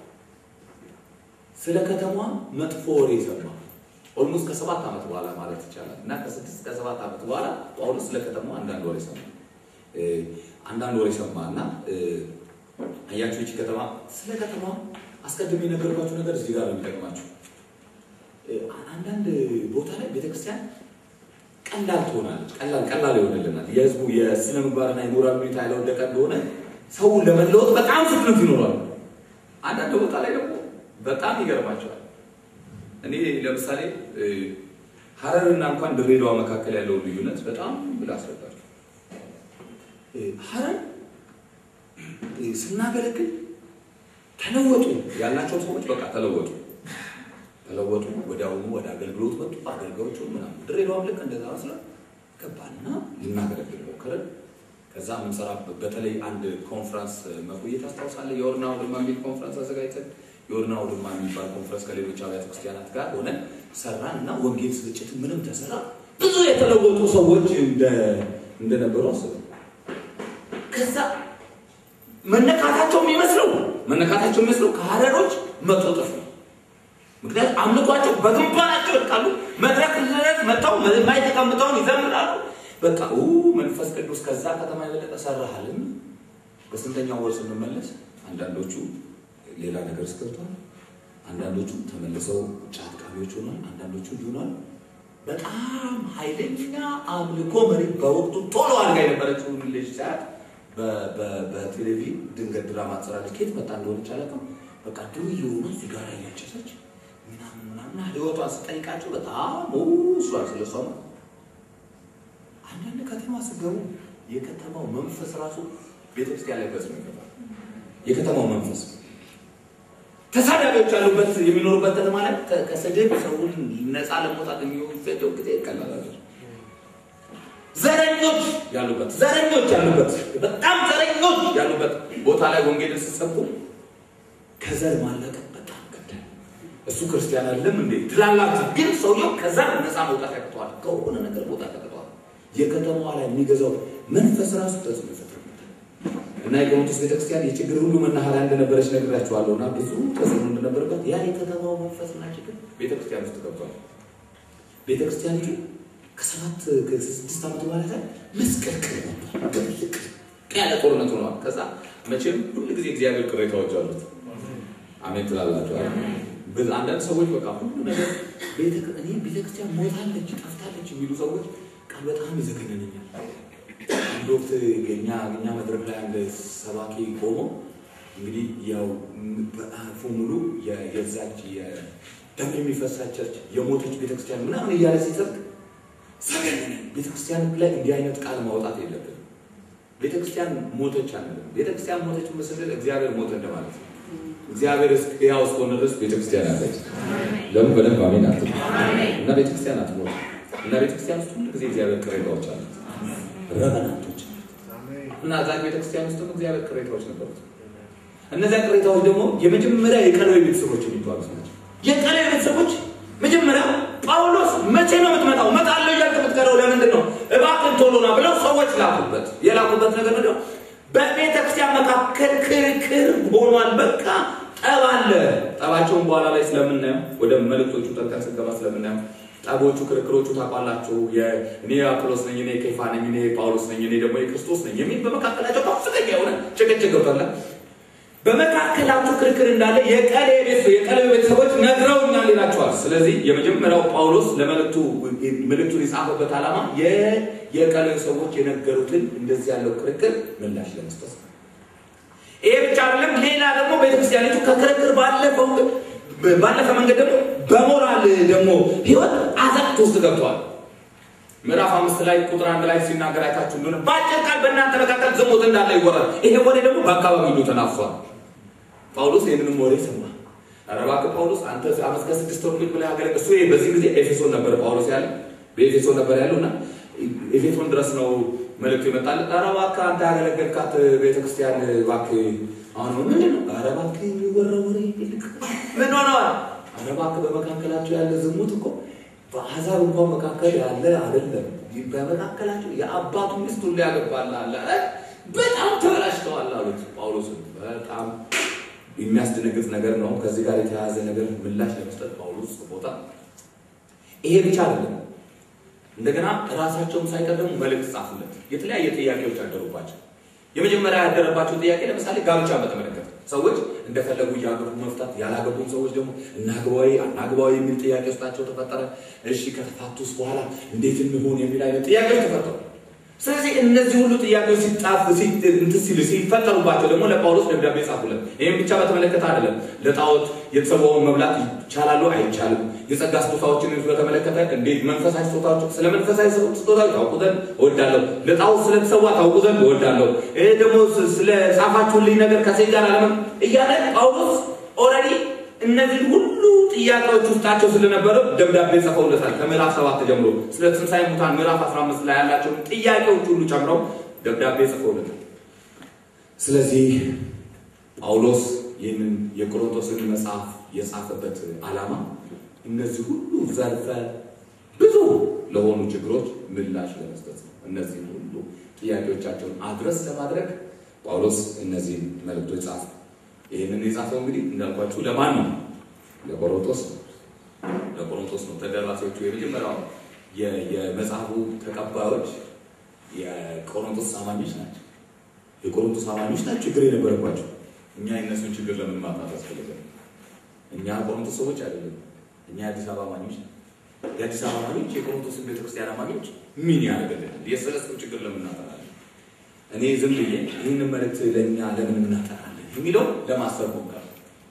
ስለ ከተማዋ መጥፎ ወሬ ሰማ። ኦልሞስት ከሰባት ዓመት በኋላ ማለት ይቻላል እና ከስድስት ከሰባት ዓመት በኋላ ጳውሎስ ስለ ከተማዋ አንዳንድ ወሬ ሰማ። አንዳንድ ወሬ ሰማ እና አያችሁ ይቺ ከተማ ስለ ከተማ አስቀድሜ የነገርኳችሁ ነገር እዚህ ጋር ነው የሚጠቅማችሁ። አንዳንድ ቦታ ላይ ቤተክርስቲያን ቀላል ትሆናለች። ቀላል ቀላል ይሆንልናል። የህዝቡ የስነ ምግባርና የሞራል ሁኔታ ያልወደቀ እንደሆነ ሰው ለመለወጥ በጣም ፍጥነት ይኖራል። አንዳንድ ቦታ ላይ ደግሞ በጣም ይገርማቸዋል። እኔ ለምሳሌ ሀረርና እንኳን ድሬዳዋ መካከል ያለውን ልዩነት በጣም ላስረዳችሁ። ሀረር ስናገለግል ተለወጡ ያላቸው ሰዎች በቃ ተለወጡ ተለወጡ። ወዲያውኑ ወደ አገልግሎት መጡ። አገልጋዮቹ ምናምን ድሬዳዋም ልክ እንደዛ መስለ ገባና ልናገለግል ሞከረን። ከዛ የምንሰራ በተለይ አንድ ኮንፈረንስ መቆየት አስታውሳለህ። የወርና ውድማ የሚል ኮንፈረንስ አዘጋጅተን የወርና ውድማ የሚባል ኮንፈረንስ ከሌሎች አብያተ ክርስቲያናት ጋር ሆነን ሰራን እና ወንጌል ስርጭት ምንም ተሰራ። ብዙ የተለወጡ ሰዎች እንደነበሩ አስበ ከዛ መነካታቸው የሚመስለው መነካታቸው የሚመስለው ከሀረሮች መቶ እጥፍ ነው። ምክንያቱም አምልኳቸው በግንባራቸው ይወድቃሉ። መድረክ ድረስ መጥተው ላይ ተቀምጠውን ይዘምራሉ። በቃ መንፈስ ቅዱስ ከዛ ከተማ የበለጠ ሰራሃልን። በስንተኛው ወር ስንመለስ አንዳንዶቹ ሌላ ነገር እስገብተዋል። አንዳንዶቹ ተመልሰው ጫት ቃሚዎች ሆኗል። አንዳንዶቹ እንዲሆኗል። በጣም ኃይለኛ አምልኮ መሪ በወቅቱ ቶሎ አድርጋ የነበረችው ልጅ ሰዓት በቴሌቪዥን ድንገት ድራማ ትሰራለች። ከየት መጣ እንደሆነች አላውቅም። በቃ ድሩ የሆነ ሲጋራ እያጨሰች ምናምን ምናምን ህይወቷን ስጠይቃቸው በጣም እሷን ስለሷ አንዳንድ ከተማ ስገቡ የከተማው መንፈስ ራሱ ቤተክርስቲያን ላይ ተጽዕኖ ይፈጥራል። የከተማው መንፈስ ተሳዳቢዎች ያሉበት የሚኖሩበት ከተማ ላይ ከስድብ ሰውን ነፃ ለመውጣት የሚወሰደው ጊዜ ይቀላል። ዘረኞች ያሉበት ዘረኞች ያሉበት በጣም ዘረኞች ያሉበት ቦታ ላይ ወንጌልን ስትሰብኩ ከዘር ማለቀቅ በጣም ገዳይ። እሱ ክርስቲያን አይደለም እንዴ ትላላችሁ፣ ግን ሰውየው ከዘር ነፃ መውጣት ያቅተዋል። ከሆነ ነገር መውጣት ያቅተዋል። የከተማዋ ላይ የሚገዛው መንፈስ ራሱ ተጽዕኖ ይፈጥርበታል። እና የቆሮንቶስ ቤተክርስቲያን የችግር ሁሉ መናኸሪያ እንደነበረች ነግራችኋለሁ። እና ብዙ ተጽዕኖ እንደነበረበት ያ የከተማው መንፈስና ችግር ቤተክርስቲያን ውስጥ ገብቷል። ቤተክርስቲያኒቱ ከሰባት ከስድስት ዓመት በኋላ ላይ መስቀልቅል ነበር። ጥልቅ ያለ ጦርነት ሆነዋል። ከዛ መቼም ሁሉ ጊዜ እግዚአብሔር ቅሬታዎች አሉት። አሜን ትላላችሁ። አንዳንድ ሰዎች በቃ ሁሉ ነገር እኔ ቤተክርስቲያን ሞታለች፣ ጠፍታለች የሚሉ ሰዎች ቃል በጣም ይዘገነነኛል። አንድ ወቅት እኛ እኛ መድረክ ላይ አንድ ሰባኪ ቆሞ እንግዲህ ያው በአፉ ሙሉ የዛች ደም የሚፈሳት ቸርች የሞተች ቤተክርስቲያን ምናምን እያለ ሲሰብክ ሰገነነ። ቤተክርስቲያን ላይ እንዲህ አይነት ቃል ማውጣት የለብንም። ቤተክርስቲያን ሞተች አንልም። ቤተክርስቲያን ሞተች ምስል እግዚአብሔር ሞተ እንደማለት ነው። እግዚአብሔር ሕያው እስከሆነ ድረስ ቤተክርስቲያን አለች። ለምን በደንብ አሜን አት እና ቤተክርስቲያን አትሞት እና ቤተክርስቲያን ውስጥ ሁሉ ጊዜ እግዚአብሔር ቅሬታዎች አሉት፣ ረበናቶች እና እዛ ቤተክርስቲያን ውስጥም እግዚአብሔር ቅሬታዎች ነበሩት። እነዚያ ቅሬታዎች ደግሞ የመጀመሪያ የቀለዊ ቤተሰቦች የሚባሉት ናቸው። የቀለዊ ቤተሰቦች መጀመሪያ ጳውሎስ መቼ ነው የምትመጣው? እመጣለሁ እያልክ የምትቀረው ለምንድን ነው? እባክህን ቶሎ ና ብለው ሰዎች ላኩበት። የላኩበት ነገር ምንድን ነው? በቤተ ክርስቲያን መካከል ክርክር ሆኗል። በቃ ጠብ አለ። ጠባቸውን በኋላ ላይ ስለምናየው ወደ መልእክቶቹ ጠልቀን ስንገባ ስለምናየው ጠቦቹ፣ ክርክሮቹ ታውቃላችሁ። እኔ አጵሎስ ነኝ፣ እኔ ኬፋ ነኝ፣ እኔ ጳውሎስ ነኝ፣ እኔ ደግሞ የክርስቶስ ነኝ የሚል በመካከላቸው ከፍተኛ የሆነ ጭቅጭቅ ገብቷል። በመካከላቸው ክርክር እንዳለ የቀሌ ቤተሰቦች ነግረውኛል ይላቸዋል። ስለዚህ የመጀመሪያው ጳውሎስ ለመልእክቱ መልእክቱን የጻፈበት ዓላማ የቀሌ ሰዎች የነገሩትን እንደዚህ ያለው ክርክር ምላሽ ለመስጠት ነው። ይሄ ብቻ አይደለም። ሌላ ደግሞ ቤተክርስቲያኒቱ ከክርክር ባለፈው ባለፈ መንገድ ደግሞ በሞራል ደግሞ ህይወት አዘቅት ውስጥ ገብተዋል። ምዕራፍ አምስት ላይ ቁጥር አንድ ላይ ሲናገር አይታችሁ እንደሆነ በአጭር ቃል በእናንተ መካከል ዝሙት እንዳለ ይወራል። ይሄ ወሬ ደግሞ በአካባቢ ሁሉ ተናፍሷል። ጳውሎስ ይህንንም ወሬ ሰማ። ኧረ እባክህ ጳውሎስ አንተ አመት ከስድስት ወር ብለህ ያገለግ እሱ በዚህ ጊዜ ኤፌሶን ነበር ጳውሎስ ያለ በኤፌሶን ነበር ያለው እና ኤፌሶን ድረስ ነው መልእክቱ ይመጣል። ኧረ እባክህ አንተ ያገለገልካት ቤተክርስቲያን እባክህ አሁን ምንድን ነው? ኧረ እባክህ የሚወራ ወሬ ይልቅ ምን ሆነዋል? ኧረ እባክህ በመካከላቸው ያለ ዝሙት እኮ በአሕዛብ እንኳን መካከል ያለ አይደለም። በመካከላቸው የአባቱ ሚስት ሁሉ ያገባል አለ። በጣም ተበላሽተዋል አሉት ጳውሎስን። በጣም የሚያስደነግጥ ነገር ነው። ከዚህ ጋር የተያያዘ ነገር ምላሽ ለመስጠት ጳውሎስ ቦታ ይሄ ብቻ አይደለም። እንደገና ራሳቸውም ሳይቀር ደግሞ መልእክት ጻፉለት። የተለያየ ጥያቄዎች ያደሩባቸው። የመጀመሪያ ያደረባቸው ጥያቄ ለምሳሌ ጋብቻ በተመለከተ ሰዎች እንደፈለጉ እያገቡ መፍታት፣ ያላገቡም ሰዎች ደግሞ እናግባዊ አናግባዊ የሚል ጥያቄ ውስጣቸው ተፈጠረ። እሺ ከተፋቱስ በኋላ እንዴት እንሆን የሚል አይነት ጥያቄዎች ተፈጠሩ። ስለዚህ እነዚህ ሁሉ ጥያቄዎች ሲጣፍ እንትን ሲሉ ሲፈጠሩባቸው ደግሞ ለጳውሎስ ደብዳቤ ጻፉለት። ይህም ብቻ በተመለከተ አይደለም። ለጣዖት የተሰዋውን መብላት ይቻላሉ አይቻልም፣ የጸጋ ስጦታዎችን በተመለከተ እንዴት መንፈሳዊ ስጦታዎች ስለ መንፈሳዊ ስጦታዎች ታውቁ ዘንድ እወዳለሁ፣ ለጣዖት ስለተሰዋ ታውቁ ዘንድ እወዳለሁ፣ ይህ ደግሞ ስለ ጻፋችሁልኝ ነገር ከሴት ጋር አለመ እያለ ጳውሎስ ኦልሬዲ እነዚህ ሁሉ ጥያቄዎች ውስጣቸው ስለነበረ ደብዳቤ ጽፈውለታል። ከምዕራፍ ሰባት ጀምሮ ስለ ትንሣኤ ሙታን ምዕራፍ 15 ላይ ያላቸውን ጥያቄዎች ሁሉ ጨምረው ደብዳቤ ጽፈውለታል። ስለዚህ ጳውሎስ ይህንን የቆሮንቶስን መጽሐፍ የጻፈበት ዓላማ እነዚህ ሁሉ ዘርፈ ብዙ ለሆኑ ችግሮች ምላሽ ለመስጠት ነው። እነዚህ ሁሉ ጥያቄዎቻቸውን አድረስ ለማድረግ ጳውሎስ እነዚህን መልእክቶች ጻፈ። ይህንን የጻፈው እንግዲህ እንዳልኳችሁ ለማን ነው? ለቆሮንቶስ ነው። ለቆሮንቶስ ነው። ተደራሲዎቹ የመጀመሪያው የመጽሐፉ ተቀባዮች የቆሮንቶስ አማኞች ናቸው። የቆሮንቶስ አማኞች ናቸው ችግር የነበረባቸው። እኛ የእነሱን ችግር ለምን ማጣት ያስፈልጋል? እኛ ቆሮንቶስ ሰዎች አይደለም። እኛ የአዲስ አበባ አማኞች ነው። የአዲስ አበባ አማኞች የቆሮንቶስን ቤተክርስቲያን አማኞች ምን ያደርግልናል? የሰለስቱ ችግር ለምን እናጠናለን? እኔ ዝም ብዬ ይህንን መልእክት ለእኛ ለምን እናጠናለን የሚለው ለማሰብ ሞከር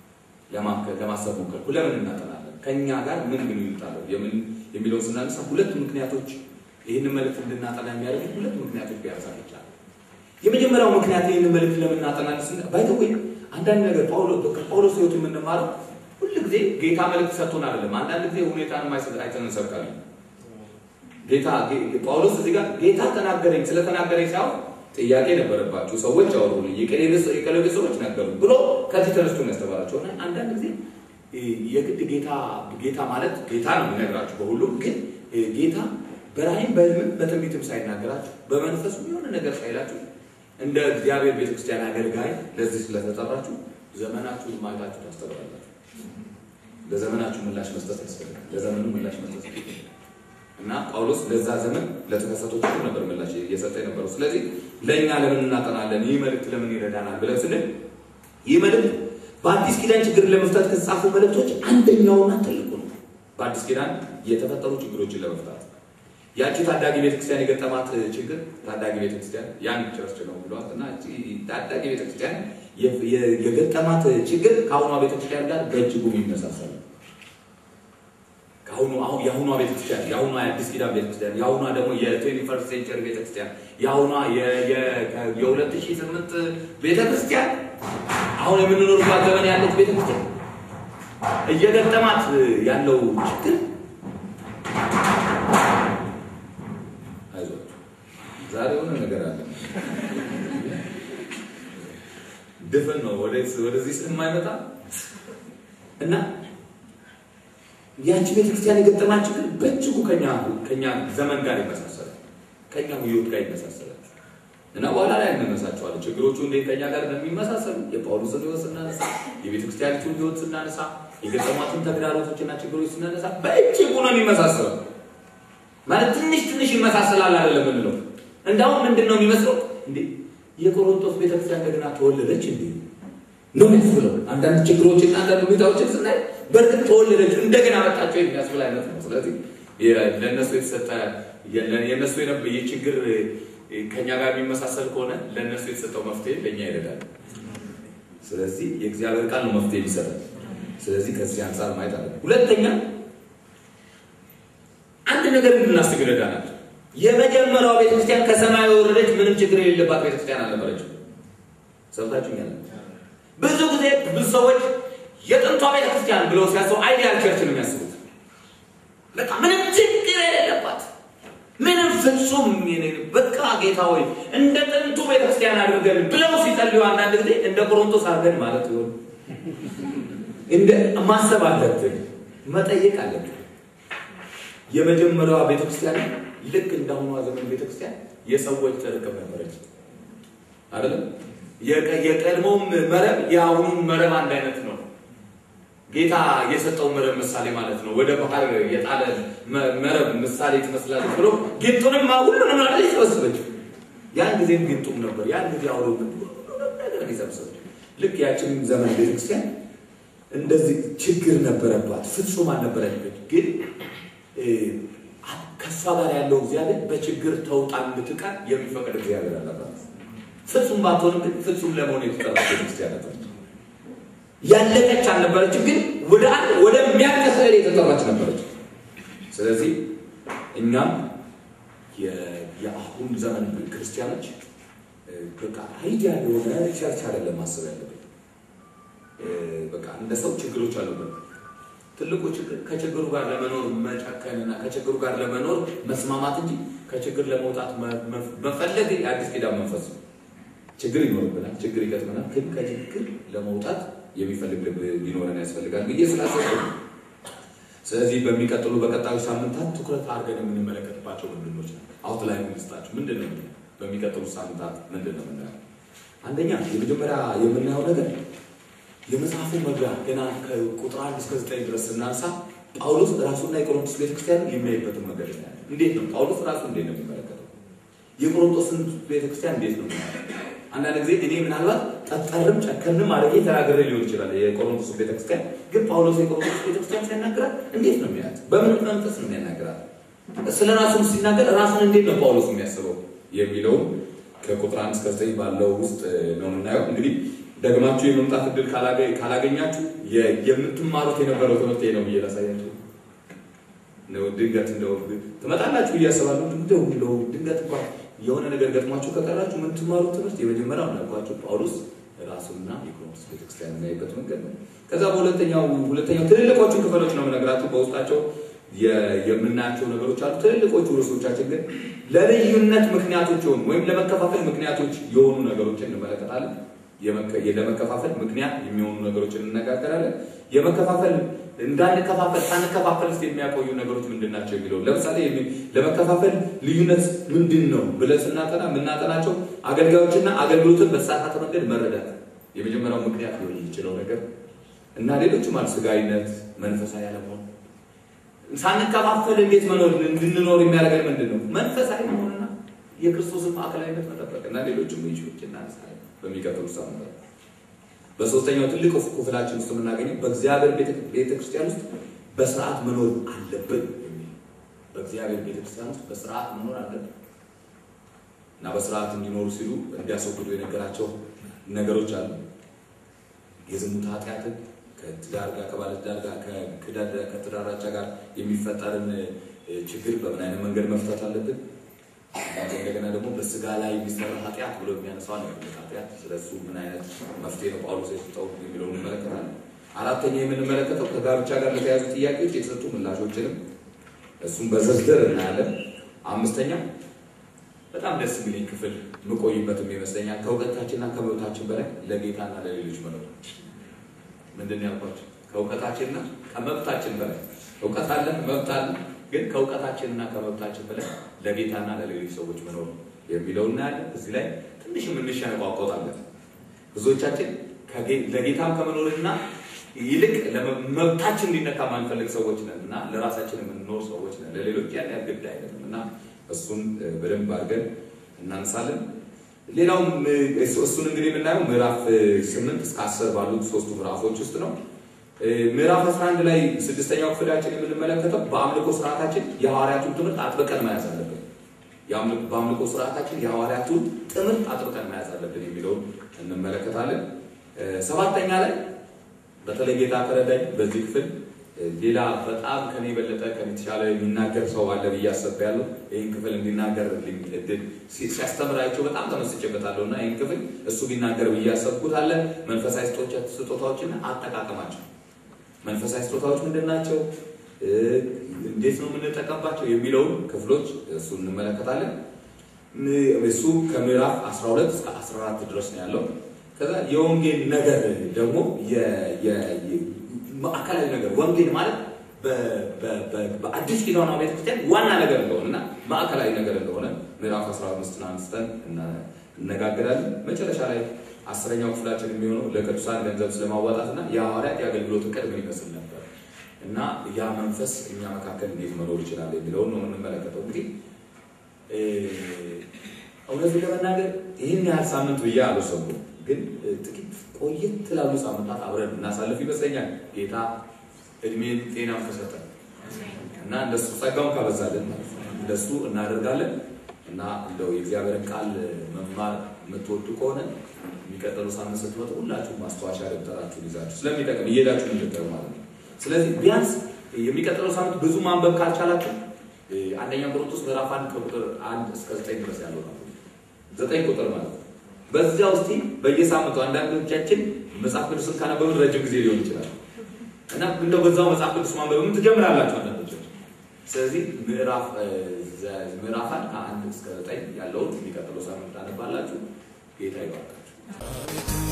ለማሰብ ሞከርኩ። ለምን እናጠናለን? ከእኛ ጋር ምን ግንኙነት አለው የምን የሚለውን ስናነሳ ሁለት ምክንያቶች ይህንን መልእክት እንድናጠና የሚያደርጉ ሁለት ምክንያቶች ቢያነሳ ይቻላል። የመጀመሪያው ምክንያት ይህን መልእክት ለምናጠናል ስን ባይተወይ አንዳንድ ነገር ጳውሎስ ሕይወት የምንማረው ሁል ጊዜ ጌታ መልእክት ሰጥቶን አይደለም። አንዳንድ ጊዜ ሁኔታን አይተን እንሰብካለን። ጌታ ጳውሎስ እዚህ ጋር ጌታ ተናገረኝ ስለተናገረኝ ሳይሆን ጥያቄ ነበረባቸው ሰዎች አወሩልኝ፣ የቀለቤ ሰዎች ነገሩ ብሎ ከዚህ ተነስቶ ነው ያስተማራቸው። እና አንዳንድ ጊዜ የግድ ጌታ ጌታ ማለት ጌታ ነው የሚነግራችሁ በሁሉም ግን ጌታ በራእይም በሕልምም በትንቢትም ሳይናገራችሁ በመንፈሱ የሆነ ነገር ሳይላችሁ እንደ እግዚአብሔር ቤተክርስቲያን አገልጋይ ለዚህ ስለተጠራችሁ ዘመናችሁን ማየታችሁ ታስተምራላችሁ። ለዘመናችሁ ምላሽ መስጠት ያስፈልጋል። ለዘመኑ ምላሽ መስጠት ያስፈልጋል። እና ጳውሎስ ለዛ ዘመን ለተከሰተው ችግር ነበር ምላሽ እየሰጠ የነበረው። ስለዚህ ለእኛ ለምን እናጠናለን? ይህ መልእክት ለምን ይረዳናል ብለን ስንል ይህ መልእክት በአዲስ ኪዳን ችግርን ለመፍታት ከተጻፉ መልእክቶች አንደኛውና ትልቁ ነው። በአዲስ ኪዳን የተፈጠሩ ችግሮችን ለመፍታት ያቺ ታዳጊ ቤተክርስቲያን የገጠማት ችግር ታዳጊ ቤተክርስቲያን ያን ቸርች ነው ብሏት እና ታዳጊ ቤተክርስቲያን የገጠማት ችግር ከአሁኗ ቤተክርስቲያን ጋር በእጅጉ የሚመሳሰል ነው። ከአሁኑ አሁን የአሁኗ ቤተክርስቲያን የአሁኗ የአዲስ ኪዳን ቤተክርስቲያን የአሁኗ ደግሞ የትዌንቲ ፈርስት ሴንቸሪ ቤተክርስቲያን የአሁኗ የሁለት ሺህ ስምንት ቤተክርስቲያን አሁን የምንኖርባት ዘመን ያለች ቤተክርስቲያን እየገጠማት ያለው ችግር አይዞህ ዛሬ የሆነ ነገር አለ። ድፍን ነው ወደዚህ ስለማይመጣ እና ያቺ ቤተክርስቲያን የገጠማት ችግር በእጅጉ ከኛ ዘመን ጋር ይመሳሰላል፣ ከኛ ህይወት ጋር ይመሳሰላል። እና በኋላ ላይ እንነሳቸዋለን ችግሮቹ እንዴት ከኛ ጋር እንደሚመሳሰሉ የጳውሎስን ህይወት ስናነሳ፣ የቤተክርስቲያኒቱን ህይወት ስናነሳ፣ የገጠሟትን ተግዳሮቶችና ችግሮች ስናነሳ በእጅጉ ነው የሚመሳሰለው። ማለት ትንሽ ትንሽ ይመሳሰላል አይደለም የምንለው። እንዳውም ምንድን ነው የሚመስለው እንዴ የቆሮንቶስ ቤተክርስቲያን እንደገና ተወለደች እንዴ ነው የሚያስብለው። አንዳንድ ችግሮችና አንዳንድ ሁኔታዎችን ስናይ በእርግጥ ተወለደች እንደገና መጣቸው የሚያስብል አይነት ነው። ስለዚህ ለእነሱ የተሰጠ የእነሱ ይህ ችግር ከኛ ጋር የሚመሳሰል ከሆነ ለእነሱ የተሰጠው መፍትሄ ለእኛ ይረዳል። ስለዚህ የእግዚአብሔር ቃል ነው መፍትሄ የሚሰጠን። ስለዚህ ከዚህ አንጻር ማየት አለ። ሁለተኛ አንድ ነገር እንድናስብ ይረዳናል። የመጀመሪያዋ ቤተክርስቲያን ከሰማይ የወረደች ምንም ችግር የሌለባት ቤተክርስቲያን አልነበረችም። ሰምታችሁኛል? ብዙ ጊዜ ብዙ ሰዎች የጥንቷ ቤተክርስቲያን ብለው ሲያስቡ አይዲያል ቸርች ነው የሚያስቡት። በቃ ምንም ችግር የሌለባት ምንም ፍጹም በቃ ጌታ ሆይ እንደ ጥንቱ ቤተክርስቲያን አድርገን ብለው ሲጸልዩ አንዳንድ ጊዜ እንደ ቆሮንቶስ አድርገን ማለት ይሆን እንደ ማሰብ አለብን፣ መጠየቅ አለብን። የመጀመሪያዋ ቤተክርስቲያን ልክ እንዳሁኗ ዘመን ቤተክርስቲያን የሰዎች ጥርቅም ነበረች አይደለም። የቀድሞውም መረብ የአሁኑም መረብ አንድ አይነት ነው። ጌታ የሰጠው መረብ ምሳሌ ማለት ነው። ወደ ባህር የጣለ መረብ ምሳሌ ትመስላለች ብሎ ጌጡንም ሁሉንም ላይ ሰበሰበች። ያን ጊዜም ጌጡም ነበር፣ ያን ጊዜ አውሎ ነገር የሰበሰበች ልክ ያችን ዘመን ቤተክርስቲያን እንደዚህ ችግር ነበረባት፣ ፍጹም አልነበረች። ግን ከእሷ ጋር ያለው እግዚአብሔር በችግር ተውጣ እንድትቀር የሚፈቅድ እግዚአብሔር አለባት። ፍጹም ባትሆንም ግን ፍጹም ለመሆን የተጠራች ቤተክርስቲያን ነበረች። ያለቀች አልነበረችም፣ ግን ወደ አንድ ወደሚያልቅ ስዕል የተጠራች ነበረች። ስለዚህ እኛም የአሁን ዘመን ክርስቲያኖች በቃ አይዲያ የሆነ ቸርች አይደለም ማሰብ ያለብን። በቃ እንደ ሰው ችግሮች አሉበት። ትልቁ ችግር ከችግሩ ጋር ለመኖር መጨከንና ከችግሩ ጋር ለመኖር መስማማት እንጂ ከችግር ለመውጣት መፈለግ የአዲስ ኪዳን መንፈስ ነው። ችግር ይኖርብናል፣ ችግር ይገጥመናል። ግን ከችግር ለመውጣት የሚፈልግ ልብ ሊኖረን ያስፈልጋል ብዬ ስላሰብኩ ስለዚህ በሚቀጥሉ በቀጣዩ ሳምንታት ትኩረት አድርገን የምንመለከትባቸው ምንድኖች ነው? አውት ላይ የምንስጣቸው ምንድን ነው? በሚቀጥሉ ሳምንታት ምንድን ነው የምናየው? አንደኛ የመጀመሪያ የምናየው ነገር የመጽሐፉ መግቢያ ገና ከቁጥር አንድ እስከ ዘጠኝ ድረስ ስናንሳ ጳውሎስ ራሱና የቆሮንቶስ ቤተክርስቲያን የሚያይበትን መንገድ ነው። እንዴት ነው ጳውሎስ ራሱ እንዴት ነው የሚመለከተው? የቆሮንቶስን ቤተክርስቲያን እንዴት ነው አንዳንድ ጊዜ እኔ ምናልባት ጠጠርም ጨከንም አድርጌ ተናግሬ ሊሆን ይችላል። የቆሮንቶስ ቤተክርስቲያን ግን ጳውሎስ የቆሮንቶስ ቤተክርስቲያን ሲያናግራት እንዴት ነው የሚያት? በምን መንፈስ ነው የሚያናግራት? ስለ ራሱም ሲናገር ራሱን እንዴት ነው ጳውሎስ የሚያስበው የሚለውም ከቁጥር አንድ እስከ ዘጠኝ ባለው ውስጥ ነው የምናየው። እንግዲህ ደግማችሁ የመምጣት እድል ካላገኛችሁ የምትማሩት የነበረው ትምህርት ነው ብዬ ላሳያችሁ። ድንገት እንደው ትመጣላችሁ ብዬ አስባለሁ። እንደው እንደው ድንገት እንኳን የሆነ ነገር ገጥሟችሁ ከቀራችሁ የምትማሩት ትምህርት የመጀመሪያው እንዳልኳችሁ ጳውሎስ ራሱና የቆሮንቶስ ቤተክርስቲያን የሚያይበት መንገድ ነው። ከዛ በሁለተኛው ሁለተኛው ትልልቆቹን ክፍሎች ነው የምነግራችሁ። በውስጣቸው የምናያቸው ነገሮች አሉ። ትልልቆቹ ርዕሶቻችን ግን ለልዩነት ምክንያቶች የሆኑ ወይም ለመከፋፈል ምክንያቶች የሆኑ ነገሮችን እንመለከታለን። ለመከፋፈል ምክንያት የሚሆኑ ነገሮችን እንነጋገራለን። የመከፋፈል እንዳንከፋፈል ሳንከፋፈል ስ የሚያቆዩ ነገሮች ምንድን ናቸው የሚለው ለምሳሌ ለመከፋፈል ልዩነት ምንድን ነው ብለን ስናጠና የምናጠናቸው አገልጋዮችና አገልግሎትን በተሳሳተ መንገድ መረዳት የመጀመሪያው ምክንያት ሊሆን የሚችለው ነገር እና ሌሎችም አሉ። ስጋዊነት፣ መንፈሳዊ አለመሆን ሳንከፋፈል እንዴት መኖር እንድንኖር የሚያደርገን ምንድን ነው? መንፈሳዊ መሆንና የክርስቶስን ማዕከላዊነት መጠበቅ እና ሌሎችም ይችሎች እናነሳለን በሚቀጥሉ ሳምንታት። በሶስተኛው ትልቅ ክፍላችን ውስጥ የምናገኘው በእግዚአብሔር ቤተክርስቲያን ውስጥ በስርዓት መኖር አለብን የሚል በእግዚአብሔር ቤተክርስቲያን ውስጥ በስርዓት መኖር አለብን እና በስርዓት እንዲኖሩ ሲሉ እንዲያስወግዱ የነገራቸው ነገሮች አሉ። የዝሙት ኃጢአትን ከትዳር ጋር ከባለትዳር ጋር ከትዳራቻ ጋር የሚፈጠርን ችግር በምን አይነት መንገድ መፍታት አለብን። እንደገና ደግሞ በስጋ ላይ የሚሰራ ኃጢአት ብሎ የሚያነሳው ኃጢአት ስለሱ ምን አይነት መፍትሄ ነው ጳውሎስ የሰጠው የሚለውን እንመለከታለን። አራተኛ የምንመለከተው ከጋብቻ ጋር ለተያዙ ጥያቄዎች የተሰጡ ምላሾችንም እሱም በዝርዝር እናያለን። አምስተኛ በጣም ደስ የሚለኝ ክፍል የምቆይበትም ይመስለኛል ከእውቀታችንና ከመብታችን በላይ ለጌታና ለሌሎች መኖር ምንድን ያልኳቸው ከእውቀታችንና ከመብታችን በላይ እውቀት አለን፣ መብት አለን። ግን ከእውቀታችንና ከመብታችን በላይ ለጌታና ለሌሎች ሰዎች መኖር የሚለው እናያለን። እዚህ ላይ ትንሽ የምንሸነቋቆጣለን። ብዙዎቻችን ለጌታም ከመኖርና ይልቅ መብታችን እንዲነካ ማንፈልግ ሰዎች ነን እና ለራሳችን የምንኖር ሰዎች ነን። ለሌሎች ያን ያህል ግድ አይደለም እና እሱን በደንብ አድርገን እናነሳለን። ሌላውም እሱን እንግዲህ የምናየው ምዕራፍ ስምንት እስከ አስር ባሉት ሶስቱ ምዕራፎች ውስጥ ነው። ምዕራፍ 11 ላይ ስድስተኛው ክፍላችን የምንመለከተው በአምልኮ ስርዓታችን የሐዋርያቱን ትምህርት አጥብቀን መያዝ አለብን። በአምልኮ ስርዓታችን የሐዋርያቱን ትምህርት አጥብቀን መያዝ አለብን የሚለውን እንመለከታለን። ሰባተኛ ላይ በተለይ ጌታ ከረዳኝ በዚህ ክፍል ሌላ በጣም ከኔ የበለጠ ከኔ የተሻለ የሚናገር ሰው አለ ብዬ አስቤያለሁ። ይህን ክፍል እንዲናገር እድል ሲያስተምራቸው በጣም ተመስጬበታለሁ እና ይህን ክፍል እሱ ቢናገር ብዬ ያሰብኩት አለ መንፈሳዊ ስጦታዎችና አጠቃቀማቸው መንፈሳዊ ስጦታዎች ምንድን ናቸው? እንዴት ነው የምንጠቀምባቸው? የሚለውን ክፍሎች እሱ እንመለከታለን። እሱ ከምዕራፍ 12 እስከ 14 ድረስ ነው ያለው። ከዛ የወንጌል ነገር ደግሞ ማዕከላዊ ነገር ወንጌል ማለት በአዲስ ኪዳኗ ቤተክርስቲያን ዋና ነገር እንደሆነ እና ማዕከላዊ ነገር እንደሆነ ምዕራፍ 15 አንስተን እነጋገራለን። መጨረሻ ላይ አስረኛው ክፍላችን የሚሆነው ለቅዱሳን ገንዘብ ስለማዋጣት እና የሐዋርያት የአገልግሎት እቅድ ምን ይመስል ነበር እና ያ መንፈስ እኛ መካከል እንዴት መኖር ይችላል የሚለውን ነው የምንመለከተው። እንግዲህ እውነቱን ለመናገር ይህን ያህል ሳምንት ብዬ አልወሰንኩም፣ ግን ጥቂት ቆየት ላሉ ሳምንታት አብረን እናሳልፍ ይመስለኛል። ጌታ እድሜን ጤናም ከሰጠን እና እንደሱ ጸጋውን ካበዛልን ማለት ነው እንደሱ እናደርጋለን እና እንደው የእግዚአብሔርን ቃል መማር የምትወዱ ከሆነ የሚቀጥሉ ሳምንት ስትመጡ ሁላችሁም ማስታወሻ ደብተራችሁን ይዛችሁ ስለሚጠቅም እየሄዳችሁ እንድትጠሩ ማለት ነው። ስለዚህ ቢያንስ የሚቀጥለው ሳምንት ብዙ ማንበብ ካልቻላችሁ አንደኛ ቆሮንቶስ ምዕራፍ አንድ ከቁጥር አንድ እስከ ዘጠኝ ድረስ ያለው ነው። ዘጠኝ ቁጥር ማለት ነው። በዚያ ውስጥ በየሳምንቱ አንዳንዶቻችን መጽሐፍ ቅዱስን ካነበብን ረጅም ጊዜ ሊሆን ይችላል እና እንደው በዛው መጽሐፍ ቅዱስ ማንበብም ትጀምራላችሁ አንዳንዶቻችን። ስለዚህ ምዕራፍ ምዕራፍ አንድ ከአንድ እስከ ዘጠኝ ያለውን የሚቀጥለው ሳምንት ታነባላችሁ። ጌታ ይባርካችሁ።